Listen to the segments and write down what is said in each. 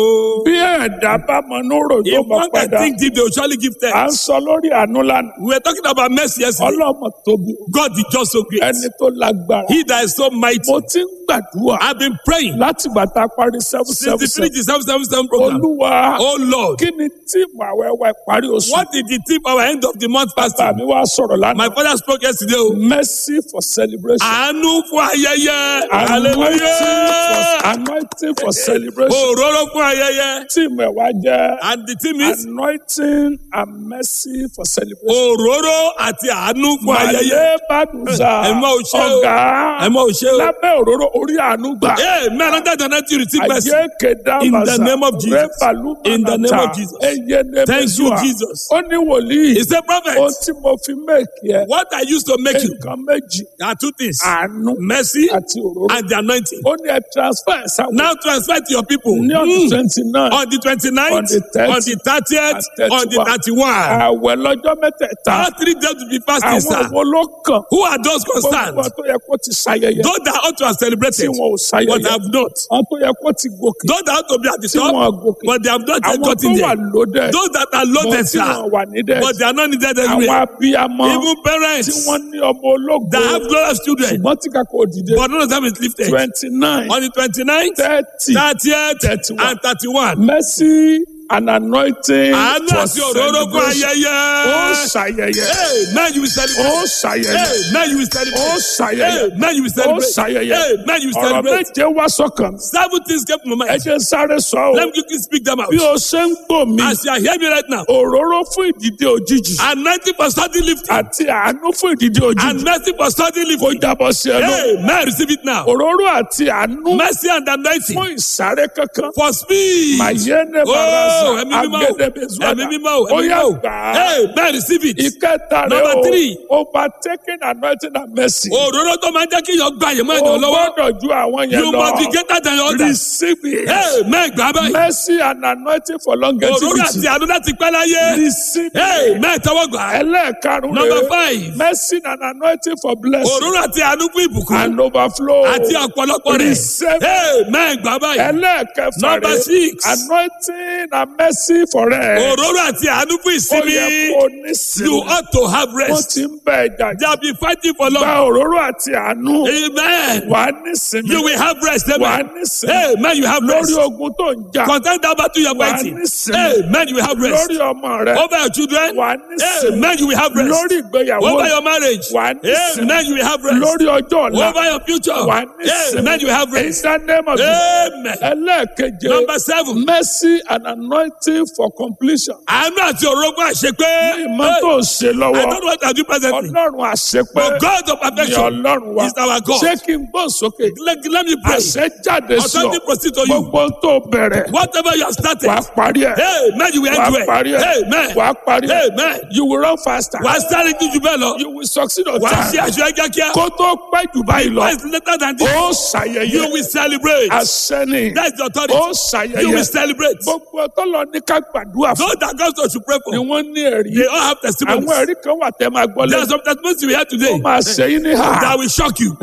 bí ẹ̀dá bá mọ núrò yóò If mọ one can padà think deep, they will surely give à ń thanks. sọ lórí àánú lánàá We were talking about mercy yesterday. ọlọ́mọ tóbi God is just so great. ẹni tó lágbára He that is so mighty. mo ti ń gbàdúrà I've been praying láti gbàtà parí seven since seven the seven finish the seven seven seven program. olúwa Oh Lord, kí ni tíìmù àwẹ̀wẹ̀ ìparí oṣù what did the tip our end of the month bàbá fasting? mi wá sọ̀rọ̀ My lánàá father spoke yesterday. o. mercy for celebration Àánú fún ayẹyẹ. anointing for Hallelujah. anointing for celebration Òróró fún ayẹyẹ. tíìmù ẹ̀ wá jẹ́ And the team is anointing and mercy for celebration. òróró àti àánú fún ayẹyẹ. Màlẹ́ Bàdùsà Ẹ mọ òṣè o. ọ̀gá Ẹ mọ òṣè o. lábẹ́ òróró orí àánú gbà. Hey, man, under the night you receive mercy. Ayé kẹ̀dá In the màsà name of Jesus. rẹ́bàlú In the name of Jesus. Eye ne Thank you, Mẹ́sùà. Jesus. Ó ní wòlíì. He said, Prophet, Ohun tí mo fi méèkì ẹ̀. what I used to make you Nǹkan méjì. are two things Àánú mercy àti òróró. and the anointing. Ó ní ẹ transfer ẹ̀ sáwọn. Now transfer to your people. Ní ọdún Mm. twenty nine. On the 29th, On the 30th, on the 30th, and on the 31. 31. Àwẹ̀ lọ́jọ́ mẹ́tẹ̀ẹ̀ta. All three days to be fasting, Àwọn sir. wo ló kàn? Who are those concerned? Gbogbo tó yẹ kó ti ṣayẹyẹ. Those that ought to have Tí celebrated, wọn ò but ṣayẹyẹ. have not. Àwọn tó yẹ kó ti gòkè. Those that ought to be at the Tí wọn top, gòkè. but they have not yet Àwọn gotten tó wà there. lódẹ̀. Those that are Bọ̀ loaded, tí sir, wọn wà nídẹ̀. but they are not needed Àwọn anywhere. abiyamọ Even tí parents wọ́n ní ọmọ ológo. that have glorious children, Ṣùgbọ́n tí kakọ̀ òdìdé. but none of them is lifted. twenty nine On the 29th, thirty 30th, 31. and 31. mercy and anointing Àánú for àti òróró fún celebration. ayẹyẹ. Ó ṣayẹyẹ. Hey, man, you will celebrate. Ó ṣayẹyẹ. Hey, man, you will Ó celebrate. ṣayẹyẹ. Hey, man, you will Ó celebrate. ṣayẹyẹ. Hey, man, you will Ọ̀rọ̀ celebrate. méje wá sọ́kàn. Seven things came to my Ẹ mind. jẹ́ sáré sọ Let o. me quickly speak them out. Bí o ṣe ń gbò mí, As you are hearing me right now, òróró fún ìdìde òjijì anointing for sudden lifting àti àánú fún ìdìde òjijì and mercy for sudden kò lifting. jábọ̀ sí ẹ lọ. Hey, man, receive it now. Òróró àti àánú Mercy and anointing fún ìsáré kankan. for speed. Màyẹ́nẹ́ Oh, Baraza, ẹ̀mí mímọ́ o. Agẹ́dẹ́bẹ̀zúwàdà. ẹ̀mí mímọ́ o, Ó ẹ̀mí yá mímọ́ o. gbà á. Hey, man, receive it. Ìkẹta rẹ̀ Number o, three. overtaking anointing and mercy. Òróró tó máa ń jẹ́ kí yọ gba àyè mọ́ O ènìyàn lọ́wọ́. gbọ́dọ̀ ju àwọn yẹn You must be lọ. greater than your others. Receive it. Hey, man, gbà báyìí. Mercy and anointing for Òróró àti longevity. àánú láti pẹ́ láyé. Receive Hey, it. man, tọwọ́ gbà á. Ẹlẹ́ẹ̀karùn-ún Number rẹ̀. five. Mercy and anointing for blessing Òróró àti àánú fún ìbùkún. and overflow. Àti ọ̀pọ̀lọpọ̀ rẹ̀. Receive Hey, man, gbà báyìí. Ẹlẹ́ẹ̀kẹfà Number rẹ̀. six. Anointing and mercy for rest. Òróró àti àánú fún Ó ìsinmi. yẹ kó ní You sinmi. ought to have Wọ́n rest. ti ń bẹ̀ ẹ̀jà They have been fighting for gba long. òróró àti àánú. Amen. Wà á ní sinmi. You will have rest. Wà á Amen. ní sinmi. Hey, man, you have rest. Lórí ogun tó ń jà. Contend that battle you are Wà á fighting. ní sinmi. Hey, man, you will have rest. Lórí ọmọ rẹ̀. Over your children. Wà á ní Hey, sinmi. man, you will have rest. Lórí ìgbéyàwó Over rẹ̀. your marriage. Wà á ní Hey, sinmi. man, you will have rest. Lórí ọjọ́ ọ̀la. Over your future. Wà á ní Hey, sinmi. man, you will have In rest. the name of Jesus. Amen. Ẹlẹ́ẹ̀keje. Number seven. Mercy and anointing for completion. Àánú àti òrógùn àṣepé. Ìmọ̀ tó ń ṣe I lọ́wọ́. don't know what I do presently. Ọlọ́run àṣepé. But God of Ní perfection Ọlọ́run wa. is our God. Ṣé kí n gbọ́ sókè? Let, let me pray. Àṣẹ jáde sí Authority ọ. proceed to you. Gbogbo tó bẹ̀rẹ̀. Whatever you have started. Wà á parí ẹ̀. Hey, man, you will Wà end á parí well. ẹ̀. Hey, man. Wà á parí ẹ̀. Hey, man. You will run faster. Wà á sáré ju jù bẹ́ẹ̀ lọ. You will succeed on Wà á ṣe time. àṣeyọ kíákíá. Kó tó pẹ́ jù báyìí lọ. Why is later than this? Ó You ṣàyẹyẹ. will celebrate. Àṣẹ ni. That's the authority. Ó You will ṣàyẹyẹ. celebrate. Gbogbo tọ́lọ ní ká gbàdúrà fún. Those that God should pray Ni for, wọ́n ní ẹ̀rí. they all have testimonies. Àwọn ẹ̀rí kan wà tẹ́ máa gbọ́ There are lẹ́nu. some testimonies we hear today Ó máa ṣe yín ní hà. that will shock you.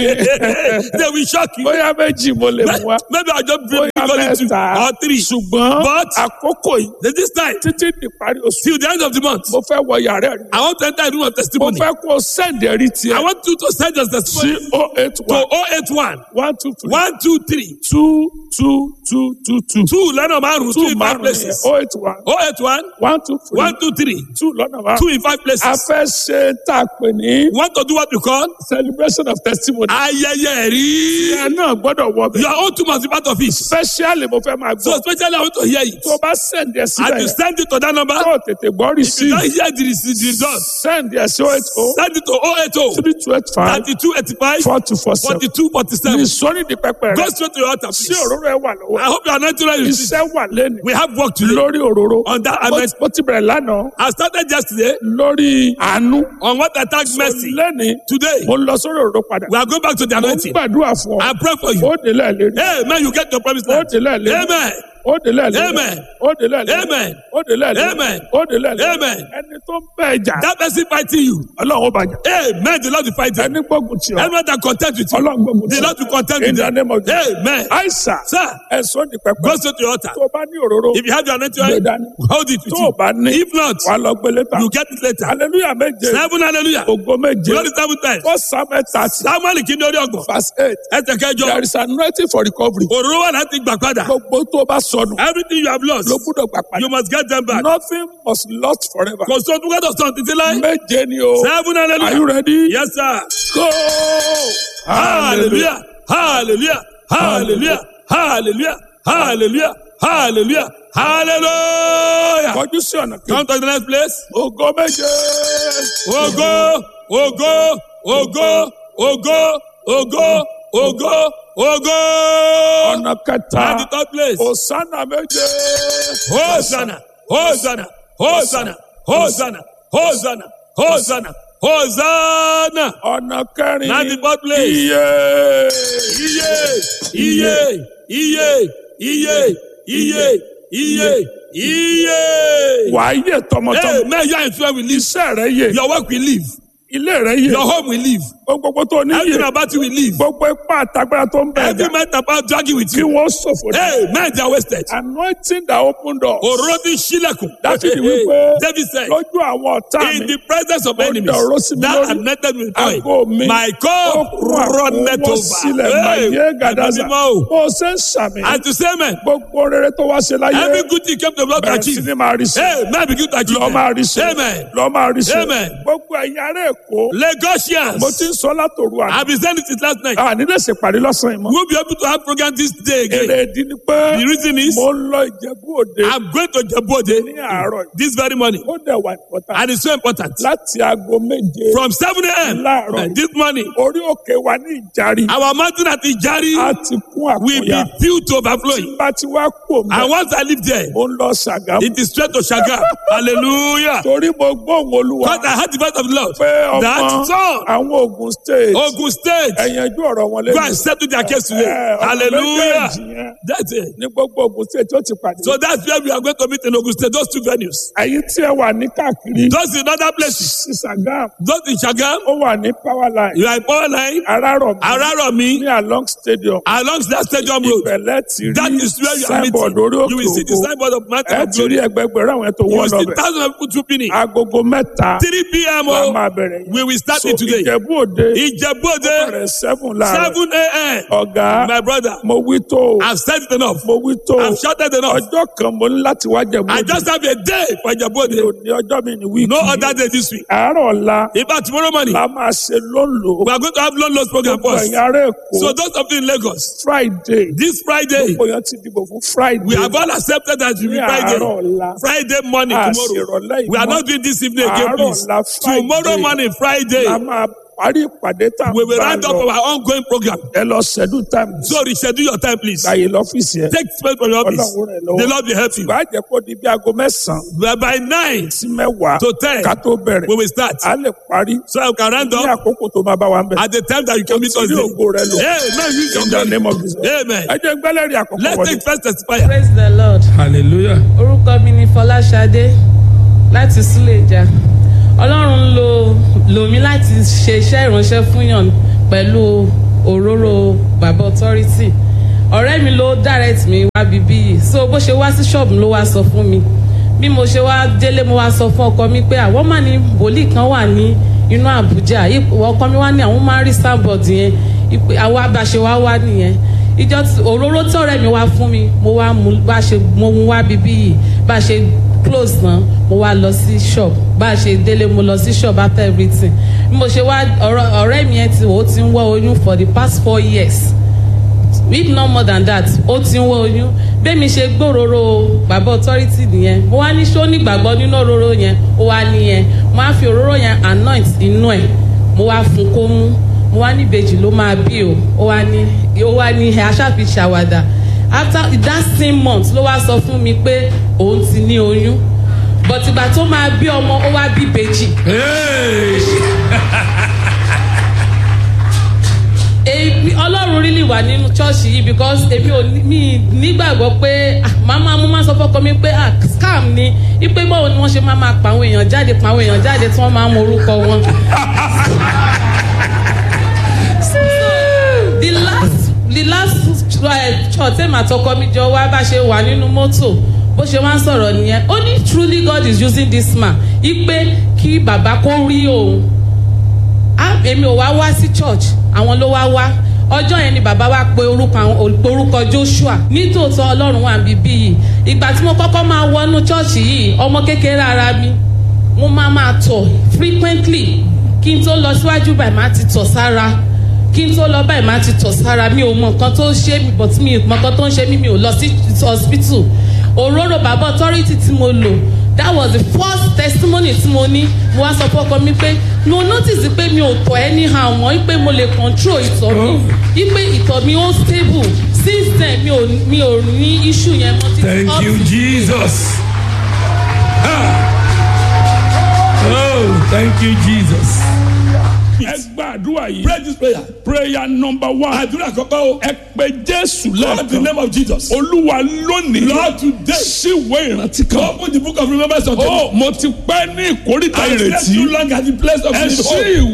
they will shock you. Bóyá méjì mo lè mú wa. Maybe I'll just bring Bóyá only two mẹ́ta. or three. Ṣùgbọ́n But àkókò yìí Then this time, títí di parí oṣù. till the end of the month, Mo fẹ́ wọ yàrá ẹ̀rí. I want to enter a room of Mo testimony. fẹ́ kó o sẹ́ǹdì ẹ̀rí I tiẹ̀ want you to send us sí testimony oh eight to one 081 one two three 123 two two two two two. two lọ́nà márùn-ún two Two in five márùn-ún yẹn places. oh eight one 081 one two three 123 two lọ́nà two márùn-ún. in five A places. fẹ́ ṣe tá a pè ní You want to do what we call celebration of testimony. ayẹyẹ rí. Ẹ náà gbọ́dọ̀ wọ bẹ̀. Your own two must be part of it. Especially mo fẹ́ máa So gbọ́. especially I want to hear it. Tó o bá sẹ́ǹdì ẹ̀ síbẹ̀ And you yẹn. send it to that number. Tó o tètè gbọ́ If you receive. don't hear the rece- the result, Sẹ́ǹdì ẹ̀ sí oh eight oh send it to 080 three two eight five 32 85 four two four seven. 42 47. Ní sọ́ni di pẹpẹ Go rẹ̀. straight to your altar, Sí please. òróró ẹ wà lọ́wọ́. I hope you are not too ready. Iṣẹ́ wà lẹ́nu. We have work to do Lórí òróró. on that. I Mo meant, mo ti bẹ̀rẹ̀ lánàá. I started yesterday Lórí àánú. on what I tagged mercy. Lẹ́ni Today, mo lọ sórí òróró padà. we are going back to the Mo ń anointing. gbàdúrà fún ọ. I pray for Ó you. délẹ̀ lérí. Hey, man, you get your promise Ó now. délẹ̀ lérí. Amen. ó délẹ̀ lẹ́lẹ̀ Amen. ó délẹ̀ lẹ́lẹ̀ Amen. ó délẹ̀ lẹ́lẹ̀ Amen. ó délẹ̀ lẹ́lẹ̀ Amen. ẹni tó ń bẹ̀ jà That person fighting you. ọlọ́run ó bàjẹ́ Amen. The Lord will fight you. ẹni gbógun tì ọ́ Anyone that contend with you. ọlọ́run gbógun tì The ọ́ Lord will contend in with the them. name of Jesus Amen. àìsà Sir, ẹ̀sọ́ di pẹpẹ go straight to your altar. tó o bá ní òróró If you have your anointing gbé oil, dání hold it with tó o you. bá ní If not, wàá lọ gbélé ta you get it later. hallelujah méje Seven hallelujah. ògo méje Glory seven times. four samuel thirty Samuel kìíní orí ọgbọ̀n. verse eight Ẹsẹ̀ kẹjọ. there is anointing for recovery Òróró wà láti gbà padà. gbogbo tó o bá sọnù Everything you have lost, ló gbúdọ̀ gbà padà you must get them back. nothing must lost forever Kò sóhun tó gbọ́dọ̀ sọ̀rọ̀ títí láé. méje ni o Seven are you hallelujah. ready Yes sir. go Hallelujah. Hallelujah. Hallelujah. Hallelujah. Hallelujah. Hallelujah. Hallelujah. kọjú sí ọ̀nà kejì Come to the next place. ògo méje Ogo, ogo, ogo, ogo, ogo, ogo, ogo. ọ̀nà kẹta And the third place. òsánà méje Hosanna, Hosanna, Hosanna, Hosanna, Hosanna, Hosanna, Hosanna. ọ̀nà kẹrin And the fourth place. iye Iye, iye, iye, iye, iye, iye, iye. wàá yè tọmọtọmọ Amen. Your influence will leave. iṣẹ́ rẹ yè Your work will leave. ilé rẹ yè Your home will leave. gbogbo tó ní Everything yè about you will leave. gbogbo ipá àtagbára tó ń bẹ̀ Every ẹ̀dá man about dragging with kí you. wọ́n ṣòfò dé Amen. They are wasted. anointing that open door Òróró ti ṣílẹ̀kùn. Dáfídì wípé David said, lójú àwọn ọ̀tá in mi the presence of Ó enemies, dọ̀rọ̀ sí mi that lórí. anointed with Àgọ́ oil, mi. my ó cup kún runneth àkówọ́ over. sílẹ̀ máyé gàdásà Ẹ̀mí mímọ́ o. bó o ṣe ń sàmì And to say amen, gbogbo rere tó wá ṣe láyé every good thing came to the Lord to bẹ̀rẹ̀ sí achieve. ni máa rí sí Amen. Begin to achieve. lọ́ máa them. rí sí Amen. lọ́ máa rí sí Amen. gbogbo ẹ̀yin ará èkó Lagosians, mo ti ń sọ látòru àná I've been saying it since last night. àní lè ṣèpàdé lọ́sàn-án yìí mọ́ We'll be able to have program this day èrè again. ìdí ni pé The reason is, mo ń lọ ìjẹ̀bú òde I'm going to Jebode ní àárọ̀ yìí. this very morning. ó dẹ̀ wà ìpọ́tà And it's so important. láti aago méje From 7 a.m. Láàárọ̀. this morning, orí òkè wa ní ìjárí our mountain at a Ijari ti kún will be àkúnya filled to overflowing. bá ti wá kó mi And once I live there, mo ń lọ ṣàgámù it is straight to Shaga. Hallelujah. torí mo gbóhùn olúwa Because I heard the voice of the Lord. pé That ọmọ son, àwọn Ogun state Ogun State, ẹ̀yànjú ọ̀rọ̀ wọn go lẹ́nu and settle their case today. Eh, ọmọ Hallelujah. méjèèjì yẹn That's it. ní gbogbo Ogun state tó ti pàdé So that's where we are going to meet in Ogun State, those two venues. ẹ̀yin tí ẹ wà ní káàkiri Those in other places, sí Sàgámù those in Shagam, ó wà ní power line you are in Power Line, Arárọ̀mí Araromi, ní along stadium along that stadium road. ìbẹ̀lẹ̀ ti That rí is where you are signboard meeting. orí You will see òkè the ògo signboard of Mountain ẹ of ti Glory. rí ẹgbẹgbẹ̀rún àwọn ètò You wọn will see lọ́bẹ̀ thousands of people trooping in. agogo mẹ́ta 3 p.m. la Oh, máa bẹ̀rẹ̀ yìí we will start so it today. Ìjẹ̀bú Òde Ìjẹ̀bú-Òde, bẹ̀rẹ̀ seven láàárọ̀ 7 a.m. ọ̀gá My brother, mo wí tó o I've said it enough. mo wí tó o I've shouted enough. ọjọ́ kan mo ní láti wá Jẹ̀bú I Òde just have a day for mi ò Ìjẹ̀bú-Òde. ní ọjọ́ mi ní wíìkì No yìí. other day this week. àárọ̀ ọ̀la In fact, tomorrow morning, la máa ṣe lóńlò we are going to have loan loss program gbogbo first. ẹ̀yin ará Èkó So those of you in Lagos, Friday this Friday, gbogbo yẹn ti dìbò fún Friday we have all accepted that it will ní be àárọ̀ Friday. ọ̀la Friday morning a tomorrow. ṣèrọ̀lẹ́ We are ìmọ̀ not doing this evening again, àárọ̀ please. ọ̀la Friday Tomorrow morning, Friday, la máa parí ìpàdé tá a we will bá round up lọ our ongoing program. ẹ lọ schedule time So reschedule your time, please. gbàyè lọ́fíìsì ẹ Take space from your office. Ọlọ́run rẹ̀ lọ́wọ́. The Lord will help you. ìgbà jẹ́ kó di bí aago mẹ́sàn-án But by nine sí mẹ́wàá to ten, ká tó bẹ̀rẹ̀ we will start. a lè parí So you can round ní up àkókò tó máa bá wa ń bẹ̀. at the time that you can meet us Torí there. ògo rẹ lò Amen. Use your in the glory. name of Jesus. Amen. ẹ jẹ́ gbẹ́lẹ́rì àkọ́kọ́ Let's wọlé. take first testifier. praise the lord hallelujah. orúkọ mi ni fọláṣadé láti súlẹ̀jà ọlọ́run ń lo lò mí láti ṣe iṣẹ́ ìránṣẹ́ fúnyàn pẹ̀lú òróró bàbá authority ọ̀rẹ́ mi ló direct mi wá bíbí yìí so bó ṣe wá sí ṣọ́ọ̀bù ló wá sọ fún mi bí mo ṣe wá délé mo wá sọ fún ọkọ mi pé àwọn máa ní wòlíì kan wà ní inú àbújá ipò ọkọ mi wá ní àwọn máa ń rí starboard yẹn ipò àwa bá ṣe wá wá nìyẹn ìjọ tí- òróró tí ọ̀rẹ́ mi wá fún mi mo wá mú bá ṣe mo mú wá bíbí yìí bá ṣe close náà mo wá lọ sí shop bá a ṣe délé mo lọ sí shop after everything bí mo ṣe wá ọ̀rọ̀- ọ̀rẹ́ mi yẹn ti ó ti ń wọ́ oyún for the past four years if not more than that ó ti ń wọ oyún bẹ́ẹ̀mi ṣe gbòòrò bàbá authority nìyẹn mo wá ní ṣó nígbàgbọ́ nínú òróró yẹn ó wá nìyẹn mo wá fi òróró yẹn anoint inú ẹ̀ mo wá fún kó mú mo wá ní ìbejì ló máa bí o ó wá ní ó wá ní ẹ aṣáfi ṣàwàdà after that same month ló wá sọ fún mi pé òun ti ní oyún but ìgbà tó máa bí ọmọ ó wá bí ìbejì èmi ọlọ́run really wà nínú ṣọ́ọ̀ṣì yìí because èmi ò ní- mi nígbàgbọ́ pé ah, màmá mo máa sọ fọ́kọ mi pé ah, scam ni ipe báwo ni wọ́n ṣe máa máa pa àwọn èèyàn jáde pa àwọn èèyàn jáde tí wọ́n máa ń mọ orúkọ wọn. the last the last uh, church tẹ́mi àtọkọ mi jọ wá bá ṣe wà nínú mọ́tò bó ṣe wá ń sọ̀rọ̀ nìyẹn ó ní truly God is using this man ipe kí bàbá kó rí òun Ah, èmi ò wá wá sí church àwọn ló wá wá ọjọ́ yẹn ni bàbá wa pe orúkọ àwọn pe orúkọ Joshua nítòótọ́ ọlọ́run wà bíbí yìí ìgbà tí mo kọ́kọ́ máa wọnú church yìí ọmọ kékeré ara mi mo máa máa tọ̀ frequently kí n tó lọ síwájú báyìí máa ti tọ̀ sára kí n tó lọ báyìí máa ti tọ̀ sára mi ò mọ nǹkan tó ń ṣe mí but mi ò mọ nǹkan tó ń ṣe mí mi ò lọ sí hospital òróró bàbá authority tí mo lò that was the first testimony tí mo ní mo wá sọ fọ́kọ mi pé mo notice pé mi ò tọ̀ anyhow mọ́ pé mo lè control ìtọ̀ mi pé ìtọ̀ mi ó stable since then mi ò mi ò ní issue yẹn mọ́ títí Thank up you, to- Jesus. Ah. Oh, thank you, Jesus. ẹ gba àdúrà yìí. Pray this prayer. prayer number one. Àdúrà kọ́kọ́ o. ẹ pe jésù Lord, the lẹ́ẹ̀kan. name of Jesus. olúwa lónìí. Lord, today. síwèé ìrántí kan. Open the book of remembrance unto me. ó mo ti pẹ́ ní ìkórìtà I slept ìrètí. too long at the place of ẹ sleep. ṣí